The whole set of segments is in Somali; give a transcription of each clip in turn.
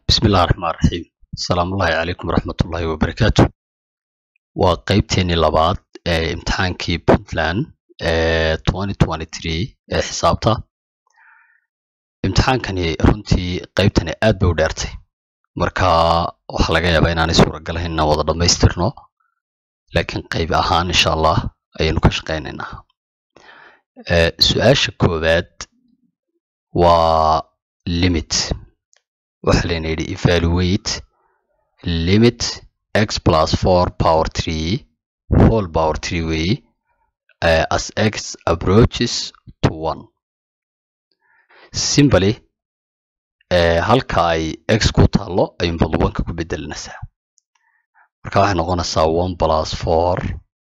bismi illahi raxmaan raxiim asalaamullaahi calaykum waraxmatullaahi wabarakaatu waa qeybteennii labaad ee imtixaankii puntland ee ee xisaabta imtixaankani runtii qeybtani aad bay u dheertay marka waxaa laga yaabaa inaanay suuragalahayn inaan wada dhammaystirno laakiin qeyb ahaan insha allah ayaynu ka shaqaynaynaa su-aasha koowaad waa limit waxaa layna yidhi evaluate limit x plus four power three whole power three way uh, as x approaches to one simply uh, halka ay x ku taalo ayuun bad one-ka ku bedelinaysaa marka waxay noqonaysaa one plus four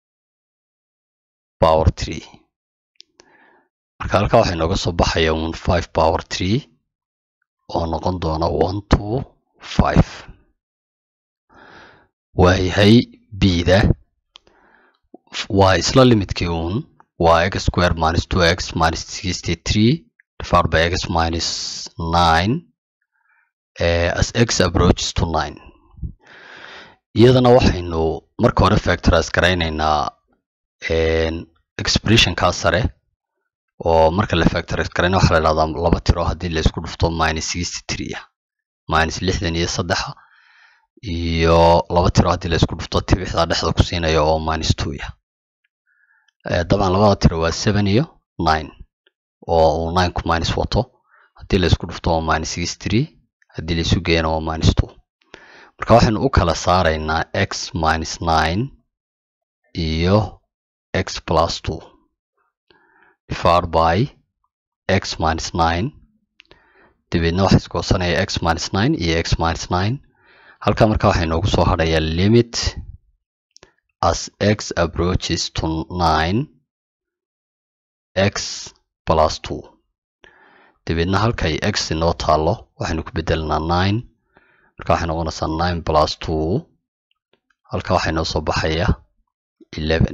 power three marka halka waxay nooga soo baxaya un five power three oo noqon doona one two five waayahay bda waa isla limidkii uun waa x square minus two x minus sixty three divided by x minus nine uh, as x approaches to nine iyadana waxaynu marka hore factorize garaynaynaa expressionkaa sare oo marka la factorize garayna waxaa la dhahdaa laba tiro haddii la isku dhufto minus sixty three ah minus lixdan iyo saddexa iyo laba tiro haddii la isku dhufto tibixda dhexda ku siinayo oo minus two ah dabcan labada tiro waa seven iyo nine oo uu nine ku minus wato haddii la isku dhufto waa minus sixty three haddii la isu geeyana waa minus two marka waxaynu u kala saaraynaa x minus nine iyo x plus two divided by x minus nine dabeedna waxaa iskoosanaya x minus nine iyo x minus nine halka marka waxay noogu soo hadhayaa limit as x approaches to nine x plus two dabeedna halkay x inoo taalo waxaynu ku bedelanaa nine marka waxay noqonaysaa nine plus two halka waxaa inoo soo baxaya eleven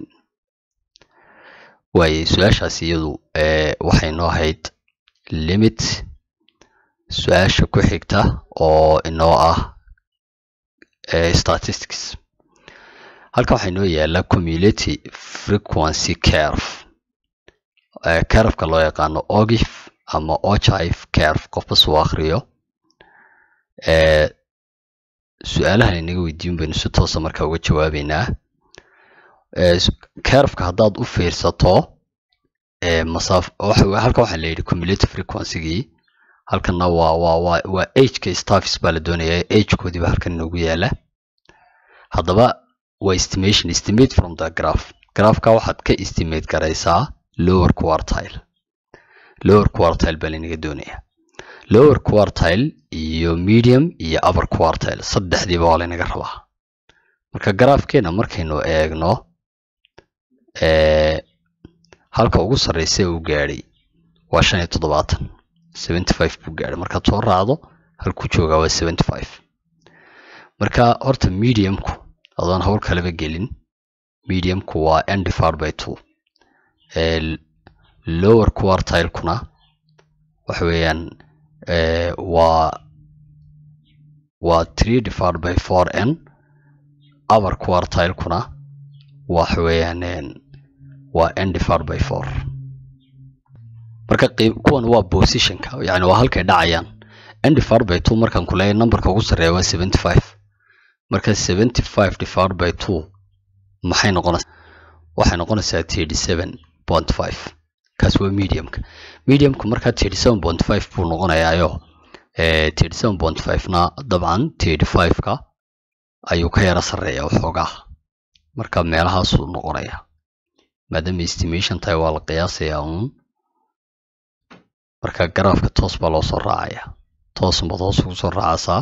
waaye su-aashaas iyadu waxay noo ahayd limit su-aasha ku xigta oo inoo ah statistics halkan waxaa inoo yaala community frequency curve curveka loo yaqaano ogif ama ochive curve qofba suu akriyo su-aalahan inaga weydiin baynu si toosa markaa uga jawaabeynaa curveka haddaad u fiirsato masaaf halkan waxaa la yidhi cumulative frequencygii halkanna waa waa waa waa ageka staffs baa la doonayaa agekoodiiba halkan inoogu yaala haddaba waa estimation estimate from the graph graphka waxaad ka estimate garaysaa lower quartile lower quartile baa lanaga doonayaa lower quartile iyo medium iyo upper quartile saddexdiiba waa laynaga rabaa marka graafkeena markaynu eegno halka ugu sarreysa uu gaadhay waa shan iyo toddobaatan seventy five buu gaadhay markaad soo raacdo halkuu joogaa waa seventy five marka horta mediumku adoon hawl kalaba gelin mediumku waa n divided by two lower quartilekuna waxa weeyaan waa waa three divided by four n upper quartilekuna waxa weeyaan waa n divided by four marka kuwan waa positionka yani waa halkay dhacayaan n divided by two markaan ku leeyahay numberka ugu sarreeya waa seventy five marka seventy five divided by two maxay noqonaysaa waxay noqonaysaa thirty seven point five kaas waa mediumka mediumka markaa thirty seven point five buu noqonayaayo thirty seven point five na dabcan thirty five ka ayuu ka yara sarreeya waxoogaa marka meelahaasuu noqonaya maadaama estimation tahay waa la qiyaasayaa uun marka garaafka toos baa loo soo raacaya toosunbaad hoos ugu soo raacaysaa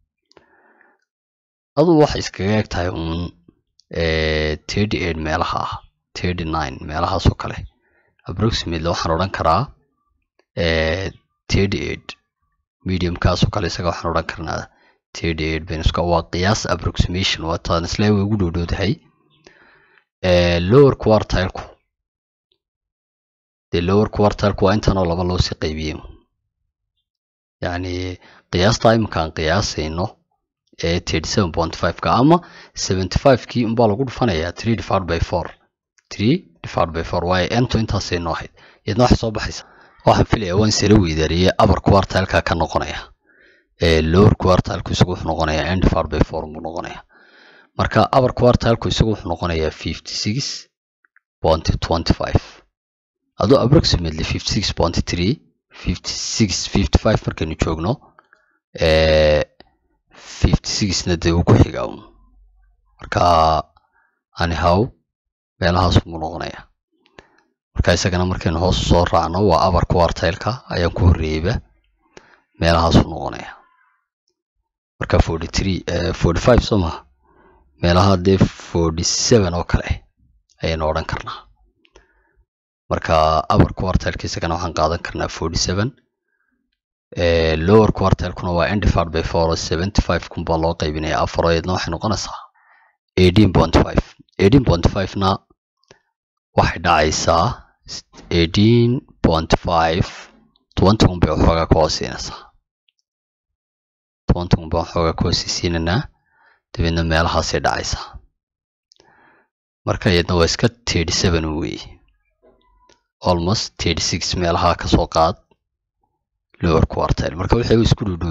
aduu waxay iskaga eg tahay uun thirty eight meelaha ah thirty nine meelahaasoo kale approximately waxaan odhan karaa thirty eight mediumkaasoo kale isaga waxaan odhan karnaa thirty eight benuska waa qiyaas approximation waa taan isle way ugu dhowdhowdahay lower quartileku dee lower quartileku waa intanoo laba loo sii qaybiyey yacni qiyaasta iminka aan qiyaasayno ee thirty seven point five ka ama seventy five kii unbaa lagu dhufanayaa three divided by four three divided by four waayo ento intaasay noo ahayd iyadna waxay soo baxaysa waxaan filaya waan sala weydaariyey upper quartileka ka noqonaya ee lower quartilku isagu wuxuu noqonayaa n divided by four buu noqonayaa marka upper quartilku isagu wuxuu noqonayaa fifty six point twenty five adoo approximately fifty six point three fifty six fifty five markaynu joogno ee fifty sixna dee uu ku xigaa un marka anyhow meelahaas buu noqonayaa marka isagana markaynu hoos soo raacno waa upper quartileka ayaan ku horreeyeyba meelahaasuu noqonayaa marka forty three forty five soo maha meelaha dee forty seven oo kale ayaynu odhan karnaa marka upper quartileka isagana waxaan qaadan karnaa forty seven lower quartilekuna waa n divided by four oo seventy five kun baa loo qaybinaya afar oo iyadna waxay noqonaysaa eighteen point five eighteen point five na waxay dhacaysaa eighteen point five tobanti kun bay waxoogaa ka hoosiinaysaa tobanti kun baa waxoogaa ka hoosiisiinaynaa dabeedna meelahaasay dhacaysaa marka iyadna waa iska thirty seven weeye almost thirty six meelaha ka soo qaad lower quartile marka waxay isku dhowdhow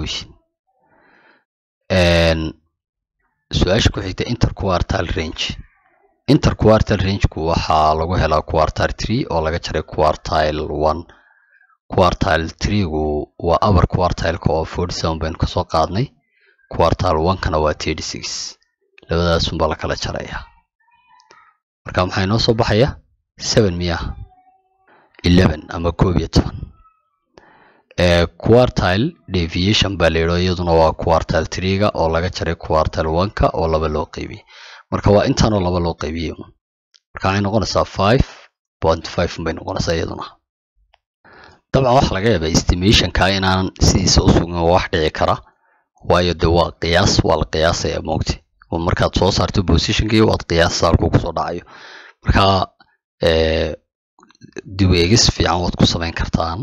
yihiin su-aasha ku xigta interquartile range interquartile rangeku waxaa lagu helaa quartile three oo laga jaray quartile one quartile threegu waa upper quartileka oo forty seven baynu kasoo qaadnay quartile one-kana waa thirty six labadaasunbaa la kala jarayaa marka maxaa inoo soo baxaya seven miya eleven ama koob iyo toban quartile deviation baa la yidho iyaduna waa quartile threega oo laga jaray quartile one-ka oo laba loo qaybiyey marka waa intaanoo laba loo qaybiyey marka waxay noqonaysaa five point five bay noqonaysaa iyaduna dabcan waxa laga yaabaa estimationka inaan sidiisa u sugin waa wax dhici kara waayo de waa qiyaas waa la qiyaasaya moogti markaad soo saarto positionkii waad qiyaasa halkuu kusoo dhacayo marka dib eegis fiican waad ku samayn kartaan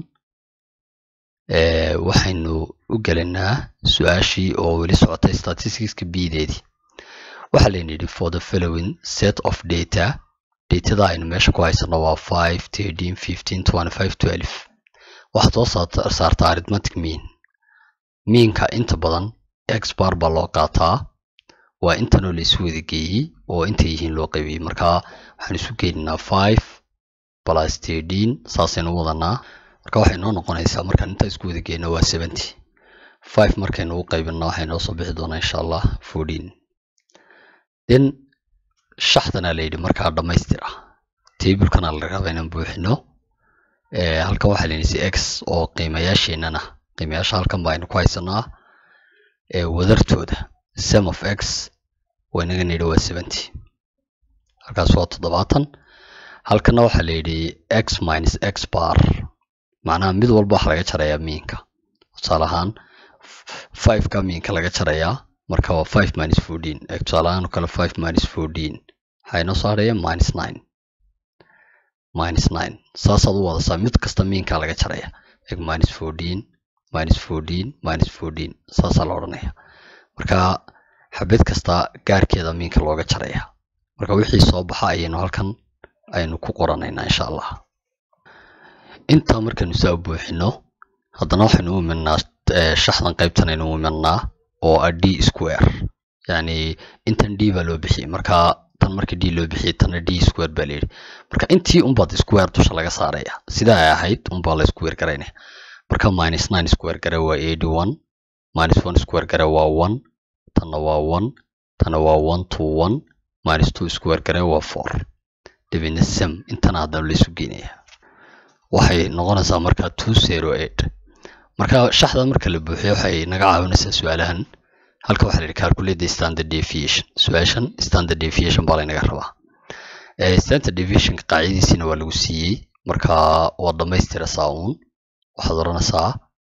waxaynu u gelinaa su-aashii oo weli socotay statisticska bdeedii waxaa layna yidhi for the following set of data datada aynu meesha ku haysano waa five thirteen fifteen twenty five twelve waxaad soo saartaa arithmetic mean miinka inta badan exbar baa loo qaataa waa intanoo la isu wada geeyey oo intay yihiin loo qaybiyey marka waxaan isu geyninaa five plus thirteen saasaynu wadanaa marka waxay noo noqonaysaa markaan intaa isku wada geyno waa seventy five markaynu u qaybino waxay noo soo bixi doonaa insha allah fourteen then shaxdana la yidhi markaa dhammaystir ah tablekana la rabaa inaan buuxino halkan waxaa la yidhi x oo qiimayaasheenana qiimayaasha halkan ba aynu ku haysanaa wadartooda sum of x waynaga nidhi waa seventy halkaas waa toddobaatan halkana waxaa la yidhi x minus x bar macnaha mid walba waxa laga jarayaa miinka tusaale ahaan five ka miinka laga jarayaa marka waa five minus fourteen tusaale ahaan kale five minus fourteen waxaa inoo soo hadhaya minus nine minus nine saasaad u wadasaa mid kasta miinkaa laga jaraya eg minus fourteen minus fourteen minus fourteen saasaa la odhanaya marka xabad kasta gaarkeeda miinka looga jaraya marka wixii soo baxa ayaynu halkan aynu ku qoranaynaa insha allah intaa markaynu saa u buuxino haddana waxaynu u imanaa shaxdan qaybtan aynu u imanaa oo a d square yacni intan d baa loo bixiyey marka tan markii d loo bixiyey tanna d square baa layidhi marka intii unbaad square dusha laga saaraya sidaa ay ahayd unbaa la square garaynaya marka minus nine square gare waa eighty one minus one square gare waa one tanna waa one tanna waa one two one minus two square gare waa four dabeedna sam intana haddana laysu geynaya waxay noqonaysaa marka two zero eight marka shaxda marka la buuxiyo waxay naga caawinaysaa su-aalahan halka waxaa la yidhi calculate the standard deviation su-aashan standard deviation baa laynaga rabaa standard deviation qaacidadiisina waa lagu siiyey marka waad dhammaystiraysaa uun waxaad odhanaysaa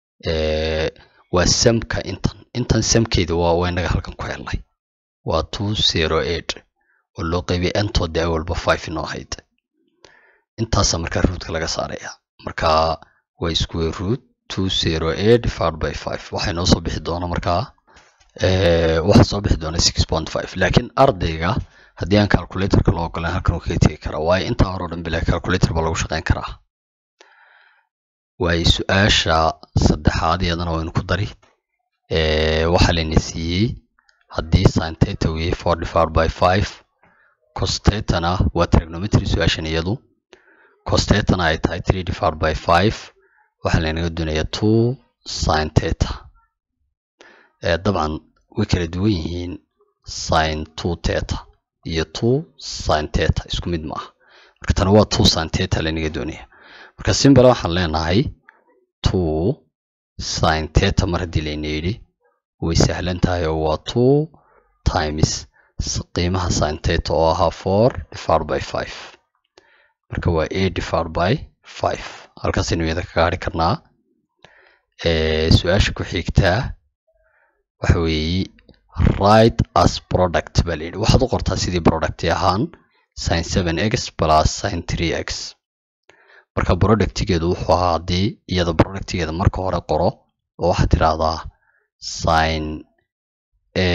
waa samka intan intan samkeeda waa waa inaga halkan ku helnay waa two zero eight oo loo qaybiyay entood dee walba five inoo ahayd intaasaa markaa ruudka laga saaraya marka waa square root two zero eight divided by five waxay noo soo bixi doona markaa waxaa soo bixi doona six point five laakiin ardayga haddii aan calculatorka loo ogolan halkan uu kaga tegi karaa waayo intaa hore o dhan bila calculator baa lagu shaqeyn karaa waayo su-aasha saddexaad iyadana waynu ku dari waxaa layna siiyey haddii sin theta uu yahay four divided by five cos tetana waa trigonometry su-aashan iyadu cos tetana ay tahay three divided by five waxaa laynaga doonayaa two sin theta dabcan way kala duwan yihiin sin two theta iyo two sin theta isku mid maaha marka tana waa two sin theta laynaga doonaya marka simbale waxaan leenahay two sin theta mar haddii layna yidhi way sahlan tahay oo waa two times qiimaha sin theta oo ahaa four divided by five marka waa eight divided by five halkaasaynu iyada ka gaari karnaa su-aasha ku xigtaa waxa weeye right as product baa layidhi waxaad u qortaa sidii producti ahaan sin seven x plus sin three x marka productigeedu wuxuu ahaa haddii iyada productigeeda marka hore qoro oo waxaad tidhaahdaa sin a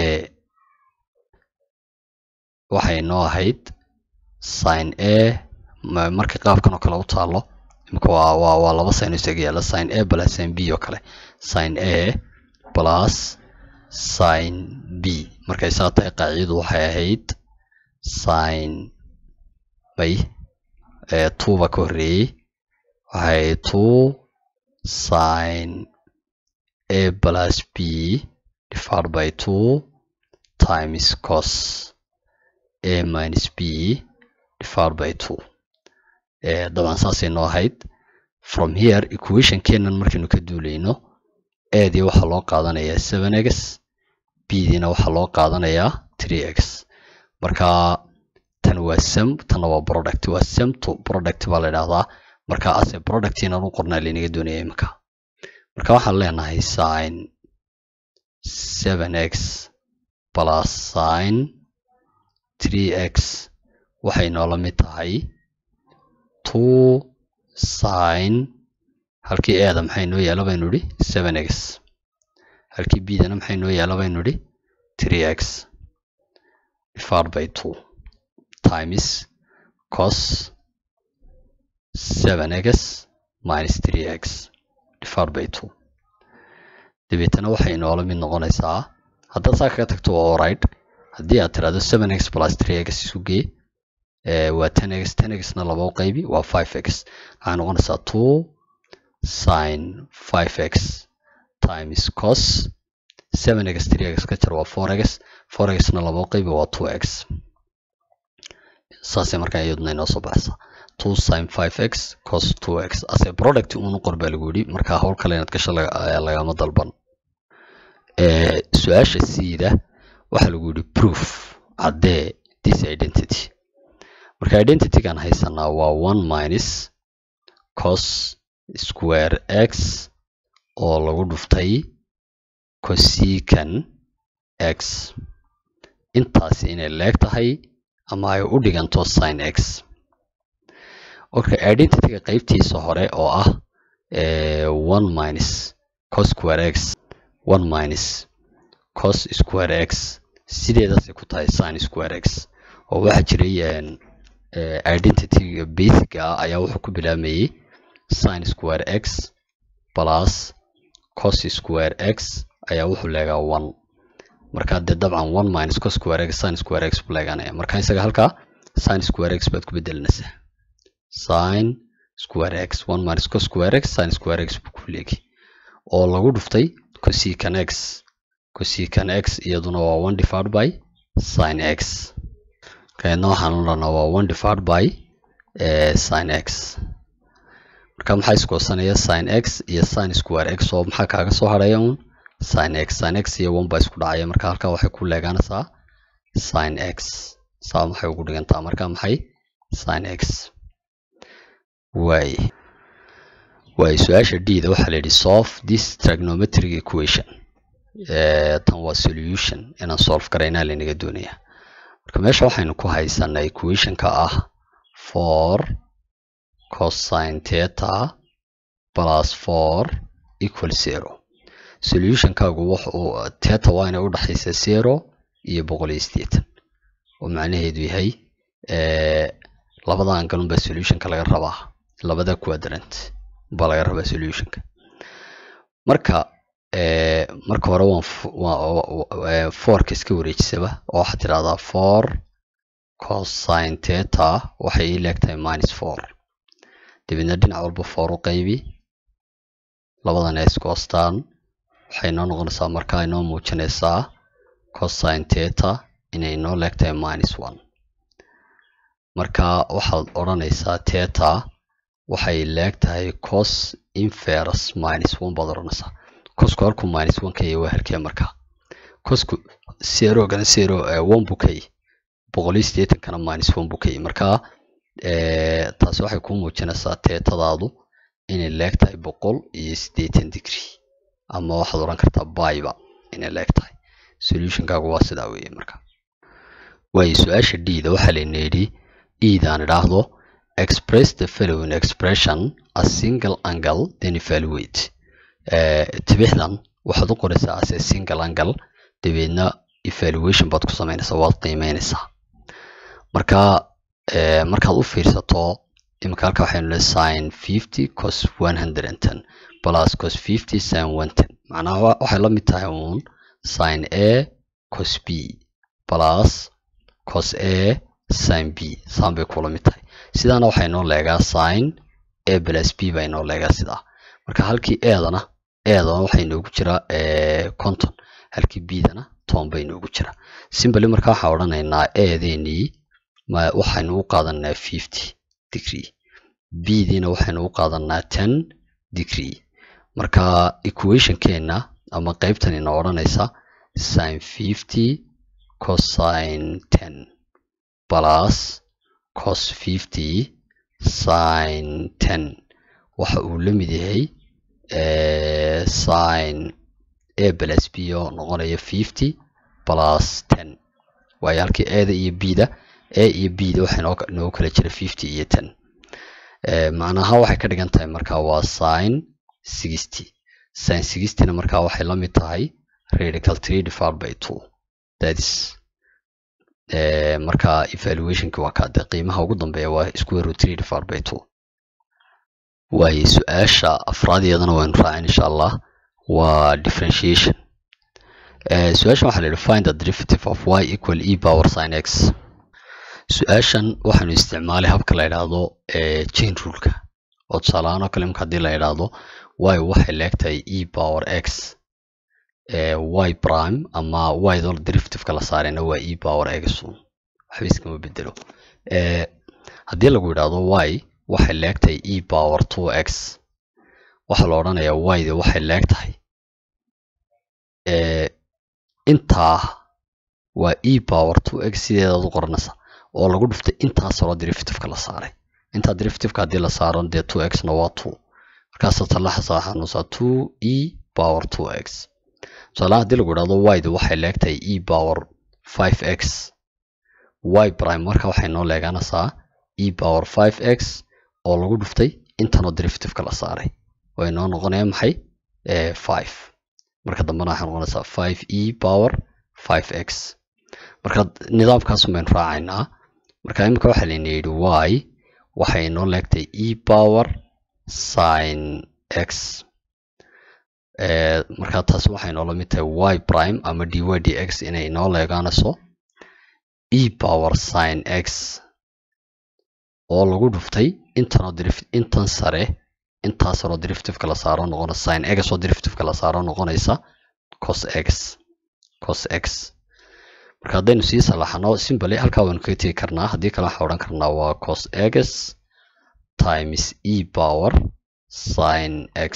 waxay noo ahayd sin a marka qaabkan oo kale u taalo imika waa waa waa laba sin isaga yaala sin a plus sin b oo kale sin a plus sin b markay saa tahay qaacidadu waxay ahayd sin may two ba ka horreeyey waxay ahayd two sin a plus b divided by two times cos a minus b divided by two dabcan saasay noo ahayd from here equation keenan markaynu ka duulayno adii waxaa loo qaadanayaa seven x bdiina waxaa loo qaadanayaa three x marka tan waa sem tanna waa product waa sem to product baa la idhahdaa marka ase product inaan u qornaa laynaga doonaya imika marka waxaan leenahay sin seven x plus sin three x waxay noola mid tahay two sin halkii eeda maxay noo yaala baynu idhi seven x halkii bdana maxay noo yaala baynu idhi three x divided by two times cos seven x minus three x divided by two dabeetana waxay noola mid noqonaysaa haddaad saa kaga tagto waa alright haddii aad tiraahdo seven x plus three x isu gee waa ten x ten x na laba u qaybi waa five x waxay noqonaysaa two sin five x times cos seven x three x ka jar waa four x four x na laba u qaybi waa two x saasay markaa iyaduna inoo soo baxaysaa two sin five x cos two x ase product uunu qor baa lagu yidhi markaa howl kale inaad gasho lagama dalban su-aasha siida waxaa lagu yidhi proof caddee this identity marka identitygan haysanaa waa one minus cos square x oo lagu dhuftay cosican x intaasi inay leeg tahay ama ay u dhiganto sin x okay identityga qaybtiisa hore oo ah one minus cos square x one minus cos square x sideedaasay ku tahay sin square x oo waxaa jiray identityga basica ah ayaa wuxuu ku bilaamayey sin square x plus cos square x ayaa wuxuu leegaa one marka dee dabcan one minus cos square x sin square x buu leeganaya marka isaga halkaa sin square x baad ku bedelinaysaa sin square x one minus cos square x sin square x buu ku leegi oo lagu dhuftay cosican x cosican x iyaduna waa one divided by sin x kaedna waxaan odhanaa waa one divided by sin x marka maxaa iskoosanaya sin x iyo sin square x oo maxaa kaaga soo harhaya un sin x sin x iyo one baa isku dhacaya marka halkaa waxay ku leegaanaysaa sin x saa maxay ugu dhigantaa marka maxay sin x waay waay su-aasha d da waxaa la yidhi solve this trigonometric equation tan waa solution inaan solve karaynaa laynaga doonaya marka meesha waxaynu ku haysanaa equationka ah four cosine theta plus four equal zero solutionkaagu wuxuu teta waa inay u dhaxaysa zero iyo boqol iyo siddeetan oo macnaheedu yahay labada angalun baa solutionka laga rabaa labada quadrant baa laga rabaa solutionka marka marka hore waan forka iska wareejisaba oo waxaad tidhahdaa for cosine teta waxay ii leegtahay minus four dabeedna dhinac walba four u qaybi labadan ay isku hostaan waxay noo noqonaysaa markaa inoo muujinaysaa cosine teta inay inoo leegtahay minus one marka waxaad odhanaysaa teta waxay leegtahay cos inferus minus one baad odhanaysaa cosku halkuu minus one ka yahay waa halkee markaa cosku zerogana zero one buu ka yahay boqol iyo siddeetankana minus one buu ka yahay marka taasi waxay kuu muujinaysaa teetadaadu inay leegtahay boqol iyo siddeetan degree ama waxaad odhan kartaa bayba inay leegtahay solutionkaagu waa sidaa weeye marka waayo su-aasha d-da waxaa layna yidhi edaan idhaahdo express the following expression a single angle then evaluate tibixdan waxaad u qoraysaa as a single angle dabeedna evaluation baad ku samaynaysaa waad qiimeynaysaa marka markaad u fiirsato imika halka waxaynu lehay sin fifty cos one hundred and ten plus cos fifty sin one ten macnaha waxay la mid tahay uun sin a cos b plus cos a sin b saan bay kula mid tahay sidaana waxay noo leegaa sin a plus b baa inoo leegaa sidaa marka halkii eedana eedana waxaa inoogu jira conton halkii b-dana toban baa inoogu jira simbly marka waxaan odhanaynaa eedeenii waxaynu u qaadanaa fifty degree b-diina waxaynu u qaadanaa ten degree marka equationkeena ama qaybtan inoo odhanaysa sin fifty cosine ten plus cos fifty sin ten waxa uu la mid yahay sin a plus b oo noqonaya fifty plus ten waayo halkii eeda iyo b-da a iyo b-da waxaa inoogu kala jira fifty iyo ten macnaha waxay ka dhigan tahay marka waa sin sixty sin sixtyna markaa waxay la mid tahay radical three divided by two that is marka evaluationki waa kaade qiimaha ugu dambeeya waa square root three divided by two waayo su-aasha afraadiyadana waynu raacin insha allah waa differentiation su-aashan waxaa la yidhi find the derivative of y equal e power sin x su-aashan waxaanu isticmaalay habka la yidhaahdo chain ruleka oo tusaalahaan oo kale imka haddii la yidhaahdo y waxay leegtahay e power x y prime ama y doo derivativeka la saarayna waa e power x un waxba iskama bedelo haddii lagu yidhaahdo y waxay leegtahay e power two x waxaa la odhanayaa y de waxay leegtahay intaa waa e power two x sideedaad u qoranaysa oo lagu dhuftay intaas hore derivativeka la saaray intaa derivativeka haddii la saaro dee two x na waa two markaasaa talaxasa waxaa nuusaa two e power two x tusaalaha haddii lagu idhahdo y de waxay leegtahay e power five x y prime marka waxay noo leeganaysaa e power five x oo lagu dhuftay intanoo derivativeka la saaray way noo noqonaya maxay five marka dambena waxay noqonaysaa five e power five x marka nidaamkaasun baynu raacaynaa marka imika waxaa layna yidhi y waxay noo leegtay e power sin x marka taasi waxay noola mid tahay y prime ama dy dx inay noo leegaanayso e power sin x oo lagu dhuftay intanoo intan sare intaas saroo derivativeka la saaro noqonaysa sin x oo derivativeka la saaro noqonaysa cos x cos x marka haddaynu sii salaxano simbly halkaa waynu kaga tegi karnaa haddii kale waxaa odhan karnaa waa cos x times e power sin x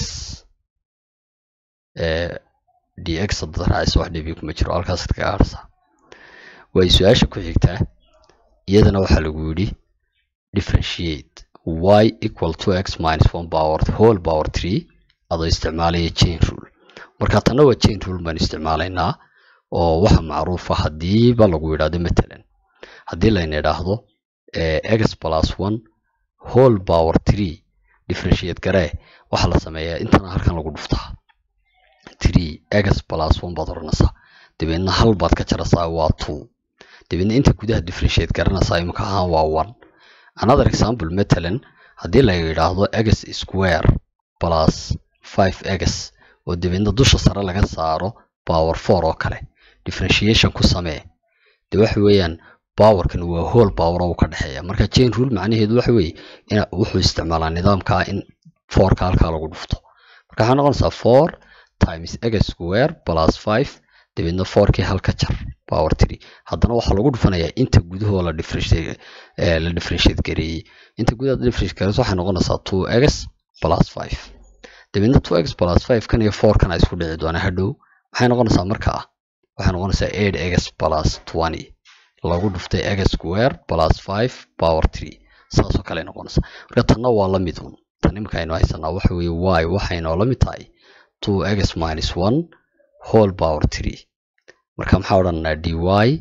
dx haddaad raacayso wax dhibi kuma jiro halkaasaad kaga harsaa way su-aasha ku xigtaa iyadana waxaa lagu yidhi differentiate y equal to x minus one power whole power three adoo isticmaalaya chain rule marka tanna waa chain rule baan isticmaalaynaa oo waxa macruufa haddiiba lagu yidhaahdo matalan haddii layna idhaahdo x plus one whole power three differentiate garee waxaa la sameeyaa intana halkan lagu dhuftaa three x plus one baad oranaysaa dabeedna hal baad ka jaraysaa waa two dabeedna inta gudaha differentiate garanaysaa imika ahaan waa one another example matalan haddii la yidhaahdo x square plus five x oo dabeedna dusha sare laga saaro power four oo kale differentiation ku samee de waxa weeyaan powerkan waa whole power oo ka dhexeeya marka chain rule macnaheedu waxa weeye in wuxuu isticmaalaa nidaamka in fourka halkaa lagu dhufto marka waxaa noqonaysaa four times x square plus five dabeedna fourkii halka jar power three haddana waxaa lagu dhufanayaa inta gudahoo la differentiate la differentiate gareeyey inta gudaha differentiate gareyso waxay noqonaysaa two x plus five dabeedna two x plus five kan iyo four kan isku dhici doona hadhow maxay noqonaysaa markaa waxay noqonaysaa eight x plus twenty lagu dhuftay x square plus five power three saasoo kale noqonaysaa marka tanna waa la mid un tan imika aynu haysanaa waxa weeye y waxaynoo la mid tahay two x minus one whole power three marka maxaa odhananaa dy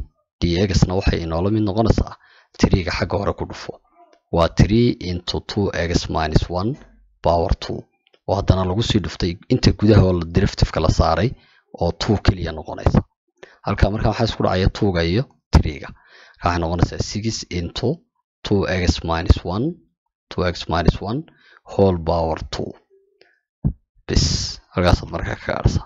dxna waxay inoola mid noqonaysaa three-ga xagga hore ku dhufo waa three into two x minus one power two oo haddana lagu sii dhuftay inta gudaha oo derivative-ka la saaray oo two keliya noqonaysa halka marka waxaa isku dhacaya two-ga iyo three-ga marka waxay noqonaysaa six into two x minus one two x minus one whole power two bis halkaasaad markaa ka gaadhsaa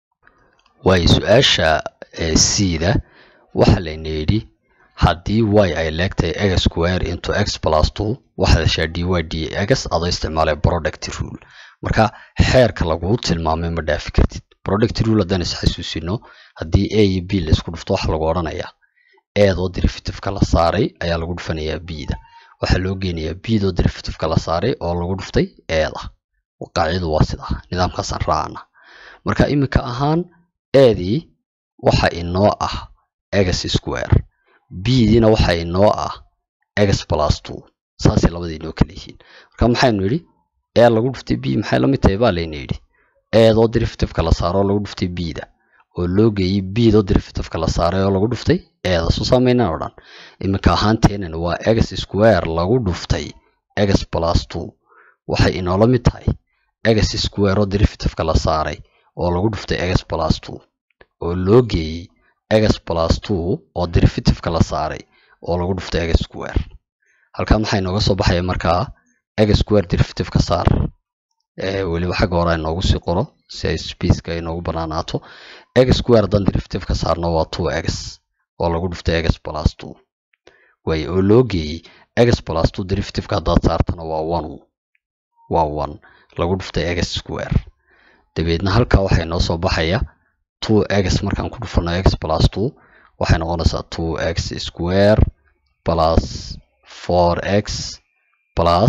waayo su-aasha c-da waxaa layna yidhi haddii y ay leegtahay x square into x plus two waxaad heshaa dy dx adoo isticmaalay product rule marka xeerka laguu tilmaamay ma dhaafi kartid product rule haddaan isxasuusino haddii a iyo b la isku dhufto waxa lagu odhanayaa eedoo derivative-ka la saaray ayaa lagu dhufanayaa b-da waxaa loo geenayaa b-doo derivative-ka la saaray oo lagu dhuftay eeda qaacidadu waa sidaa nidaamkaasaan raacana marka iminka ahaan eedii waxa inoo ah x square b-diina waxa inoo ah x plus two saasay labadii inoo kala yihiin marka maxaynu yidhi ee lagu dhuftay b maxay la mid tahay baa layna yidhi eedoo derivative-ka la saaro oo lagu dhuftay b-da oo loo geeyey b-doo derivative-ka la saaray oo lagu dhuftay eeda soo saamaynaan o dhan iminka ahaanteenan waa x square lagu dhuftay x plus two waxay inoola mid tahay x square oo derivative-ka la saaray oo lagu dhuftay x plus two oo loo geeyey x plus two oo derivative-ka la saaray oo lagu dhuftay x square halkaa maxaa inooga soo baxaya markaa x square derivative-ka saar weliba xagga hore inoogu sii qoro si ay spaceka inoogu banaanaato x square haddaan derivative-ka saarno waa two x oo lagu dhuftay x plus two way oo loo geeyey x plus two derivative-ka haddaad saartana waa one waa one lagu dhuftay x square dabeedna halkaa waxaa inoo soo baxaya two x markaan ku dhufano x plus two waxay noqonaysaa two x square plus four x plus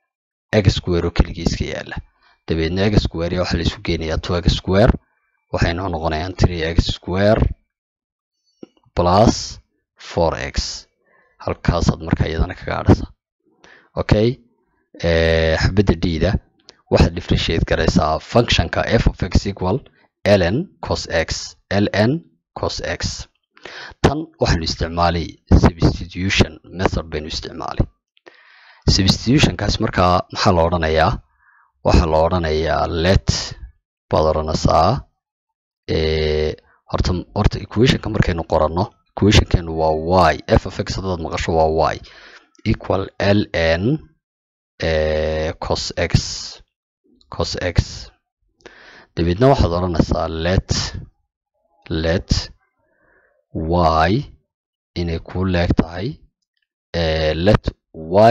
x square oo keligii iska yaala dabeedna x square ya waxaa la isu geenayaa two x square waxay noo noqonayaan three x square plus four x halkaasaad marka iyadana kaga adhasa okay xabadda d-da waxaad differentiate garaysaa functionka f of x equal ln cos x ln cos x tan waxaynu isticmaalay substitution method baynu isticmaalay substitutionkaas markaa maxaa la odhanayaa waxaa la odhanayaa let baad odhanaysaa horta horta equationka markaynu qoranno equationkeenu waa y f of x haddaad maqasho waa y equal ln cos x cos x dabeedna waxaad odhanaysaa let let y inay ku leeg tahay let y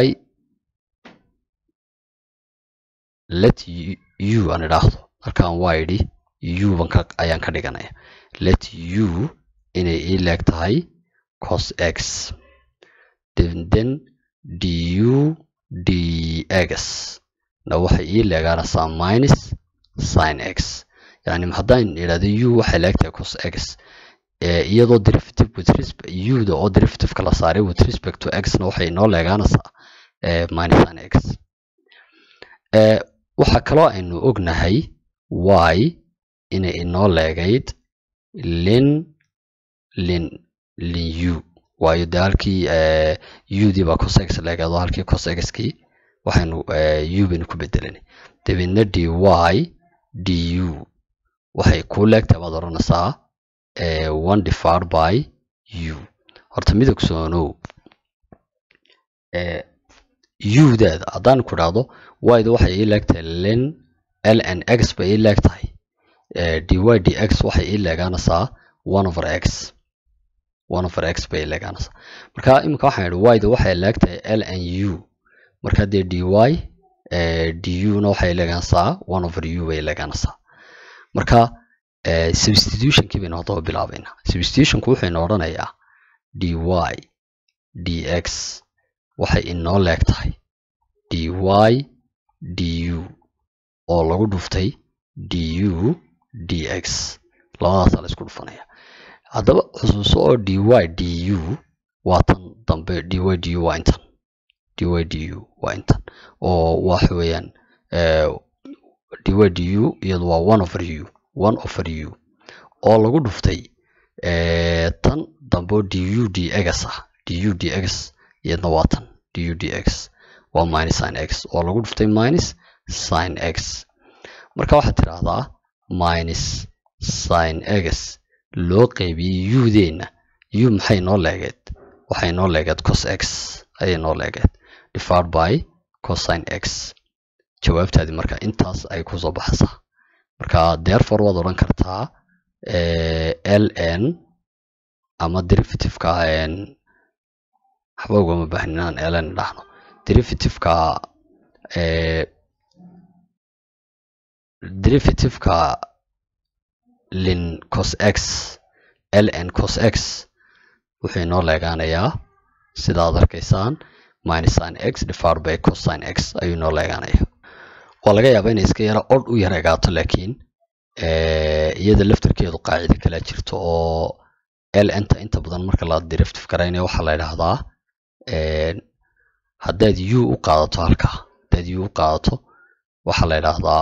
let u aan idhaahdo halkaan y idhi u ban ka ayaan ka dhiganaya let u inay ii leeg tahay cos x then du dx na waxay ii leegaanaysaa minus sin x yani haddaan idhahdo u waxay leegtahay cos x iyadoo derivative with respect u-da oo derivative-ka la saaray with respect to x na waxay inoo leegaanaysaa minus sin x waxaa kaloo aynu ognahay y inay inoo leegayd lin lin lin u waayo de halkii u-dii baa cos x leegeedo halkii cos x-kii waxaynu u baynu ku bedelanay dabeedna dy du waxay kuu leegtahay baad odhanaysaa one divided by u horta midog soonow u-daada haddaan ku idhaahdo y-da waxay ii leegtahay len l n x bay ii leegtahay dy dx waxay ii leegaanaysaa one over x one over x bay ii leegaanaysaa marka iminka waxaan idhi y-da waxay leegtahay l n u marka dee dy du na waxay leegaanaysaa one over u bay leegaanaysaa marka substitutionkii baynu haddaba bilaabaynaa substitutionku wuxuu odhanayaa dy dx waxay inoo leeg tahay dy du oo lagu dhuftay du dx labadaasaa la isku dhufanaya haddaba xusuuso oo dy du waa tan dambe dy du waa intan dy du waa intan oo waxa weeyaan dy du iyadu waa one over u one over u oo lagu dhuftay tan dambe oo du dx ah du dx iyadna waa tan du dx waa minus sin x oo lagu dhuftay minus sin x marka waxaad tidhaahdaa minus sin x loo qeybiyey u-deenna u maxay noo leegeed waxay noo leegeed cos x ayay noo leegeed divided by cosine x jawaabtaadii marka intaas ay kusoo baxaysaa marka therefore waad odhan kartaa l n ama derivativeka waxba ugama baahnin inaan l n dhahno derivativeka derivativeka lin cos x l n cos x wuxuu inoo leegaanayaa sida ad arkaysaan minus sin x divided by cosine x ayuu inoo leegaanaya waa laga yaabaa inay iska yara odh u yar egaato laakiin iyada laftarkeedu qaacida kala jirto oo l nta inta badan marka la derivative garaynayo waxaa la idhaahdaa haddaad u u qaadato halkaa haddaad u u qaadato waxaa la idhaahdaa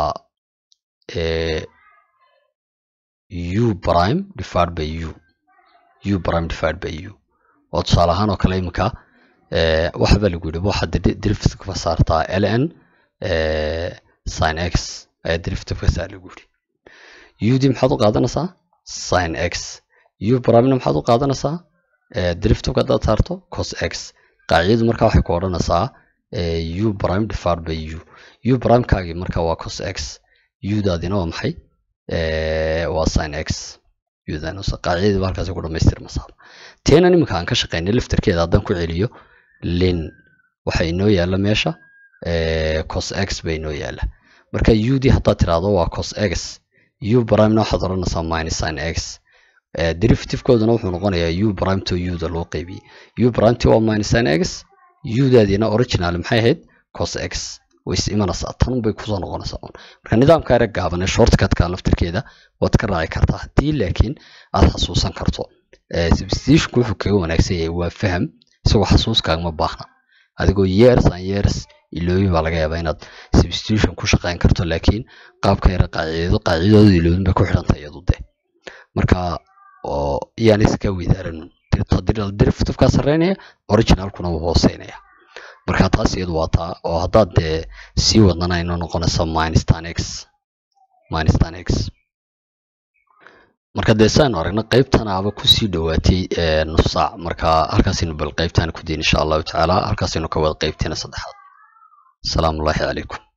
u prime divided by u u prime divided by u oo tusaale ahaan oo kale iminka waxba lagu yidhi waxaad derivative ka saartaa l n sin x ayaa derivative ka saar lagu yidhi ud maxaad u qaadanaysaa sin x u primena maxaad u qaadanaysaa derivativeka haddaad saarto cos x qaacidadu marka waxay ku odhanaysaa u prime divided by u u primekaagii marka waa cos x udaadina waa maxay waa sin x qaacidadii ba halkaasi ku dhamaystirmasaa teenan iminka aan ka shaqeynay laftarkeeda haddaan ku celiyo lin waxa inoo yaalla meesha cos x ba inoo yaalla marka ud haddaad tiraahdo waa cos x u primena waxaad odhanaysaa minus sin x derivativkooduna wuxuu noqonayaa u prime to uda loo qeybiyey u prime t waa minus sin x udaadiina original maxay ahayd cos x way is imanaysaa tan bay kusoo noqonaysaa un marka nidaamka ereg gaaban ee shortcutka laftirkeeda waad ka raaci kartaa haddii laakiin aad xasuusan karto substitutionku wuxuu kaga wanaagsan yahay waa faham isagoo xasuuskaagama baahna adigoo years an years ilooyin baa laga yaabaa inaad substitution ku shaqeyn karto laakiin qaabka yara qaacidado qaacidadooda ilooyin bay ku xidhantay iyadu de marka oo iyaan iska weydaaranun derivativeka sarreynaya originalkuna wuu hooseynaya marka taas iyadu waa taa oo haddaad dee sii wadnana inoo noqonaysa minus tan x minus tan x marka dee saanu aragna qaybtan aba kusii dhowaatay nus saac marka halkaasaynu bal qaybtaan ku dayn insha allahu tacaala halkaasaynu ka wada qaybteena saddexaad asalaamu ullahi calaykum